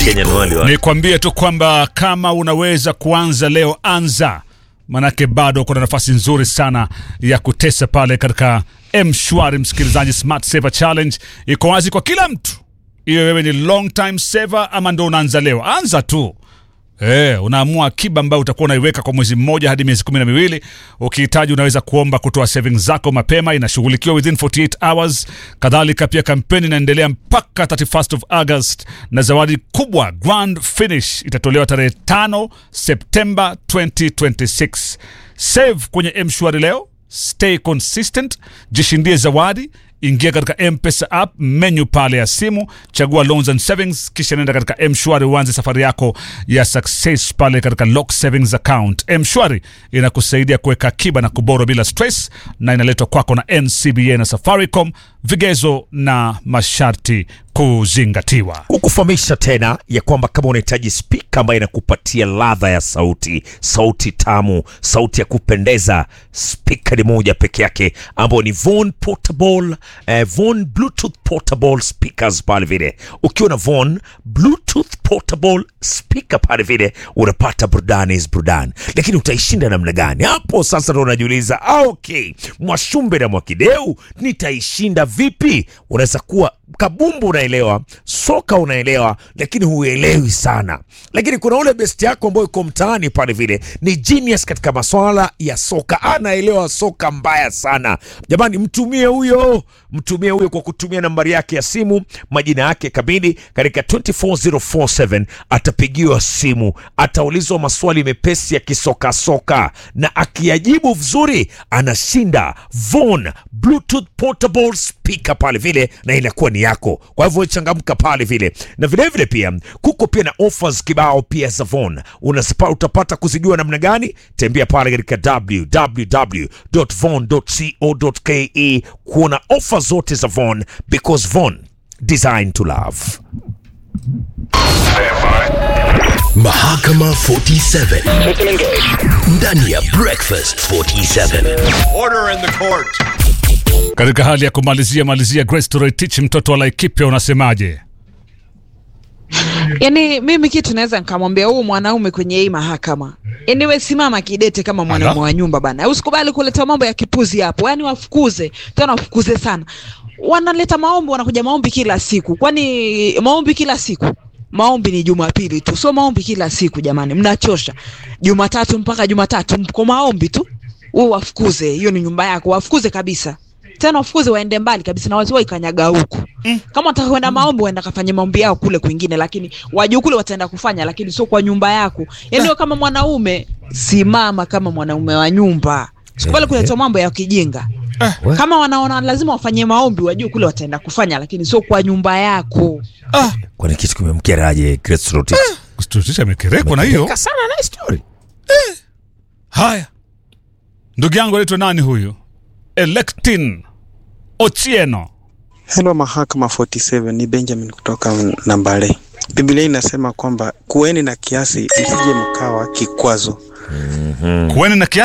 Kenyan wali wa. Nikwambie tu kwamba kama unaweza kuanza leo, anza, manake bado kuna nafasi nzuri sana ya kutesa pale katika mshwari. Msikilizaji, Smart Saver Challenge iko wazi kwa kila mtu, iwe wewe ni long time saver ama ndo unaanza leo, anza tu. Eh, unaamua akiba ambayo utakuwa unaiweka kwa mwezi mmoja hadi miezi kumi na miwili. Ukihitaji unaweza kuomba kutoa savings zako mapema, inashughulikiwa within 48 hours. Kadhalika pia kampeni inaendelea mpaka 31st of August, na zawadi kubwa grand finish itatolewa tarehe 5 Septemba 2026. Save kwenye mshwari leo, stay consistent, jishindie zawadi ingia katika mpesa app menu pale ya simu chagua loans and savings kisha nenda katika mshwari uanze safari yako ya success pale katika lock savings account mshwari inakusaidia kuweka akiba na kuboro bila stress na inaletwa kwako na ncba na safaricom vigezo na masharti kuzingatiwa kukufahamisha tena ya kwamba kama unahitaji spika ambayo inakupatia ladha ya sauti sauti tamu sauti ya kupendeza spika ni moja peke yake ambayo ni Von portable eh, Von bluetooth portable speakers pale vile ukiwa na Von bluetooth portable speaker pale vile unapata burudani is burudani lakini utaishinda namna gani hapo sasa ndo unajiuliza ah, okay mwashumbe na mwakideu nitaishinda vipi unaweza kuwa kabumbu unaelewa soka unaelewa lakini huelewi sana lakini kuna ule best yako ambayo iko mtaani pale vile ni genius katika maswala ya soka anaelewa soka mbaya sana jamani mtumie huyo mtumie huyo kwa kutumia nambari yake ya simu majina yake kamili katika 24047 atapigiwa simu ataulizwa maswali mepesi ya kisokasoka na akiyajibu vizuri anashinda Von Bluetooth portable speaker pale vile na inakuwa ni yako kwa hivyo changamka pale vile na vilevile vile pia kuko pia na offers kibao pia za Von Unasipa, utapata kuzijua namna gani tembea pale katika www.von.co.ke kuona ofa zote za Von because Von designed to love Mahakama 47 ndani ya Breakfast 47. Order in the court. katika hali ya kumalizia malizia Grace Toroitich mtoto wa Laikipia unasemaje Yaani mimi kitu naweza nikamwambia huu mwanaume kwenye hii mahakama, yaani we simama kidete kama mwanaume Ala. wa nyumba bana, usikubali kuleta mambo ya kipuzi hapo, yaani wafukuze tena, wafukuze sana. Wanaleta maombi, wanakuja maombi kila siku. Kwani maombi kila siku? Maombi ni Jumapili tu, sio maombi kila siku jamani, mnachosha. Jumatatu mpaka Jumatatu mko maombi tu, wewe wafukuze. Hiyo ni nyumba yako, wafukuze kabisa tena wafukuze waende mbali kabisa na wasiwahi kanyaga huku mm. kama wataka kwenda maombi waenda kafanye maombi yao kule kwingine lakini wajuu kule wataenda kufanya lakini sio kwa nyumba yako yaani wewe kama mwanaume simama kama mwanaume wa nyumba sikubali kuleta mambo ya kijinga kama wanaona lazima wafanye maombi wajue kule wataenda kufanya lakini sio kwa nyumba yako kwani kitu kimemkeraje Grace Rotich Toroitich amekerekwa na hiyo Amekeka sana na hii story haya ndugu yangu anaitwa nani huyu Electin Ochieno Hello Mahakama 47 ni Benjamin kutoka Nambale. Biblia inasema kwamba kuweni na kiasi, msije mkawa kikwazo. kuweni na kiasi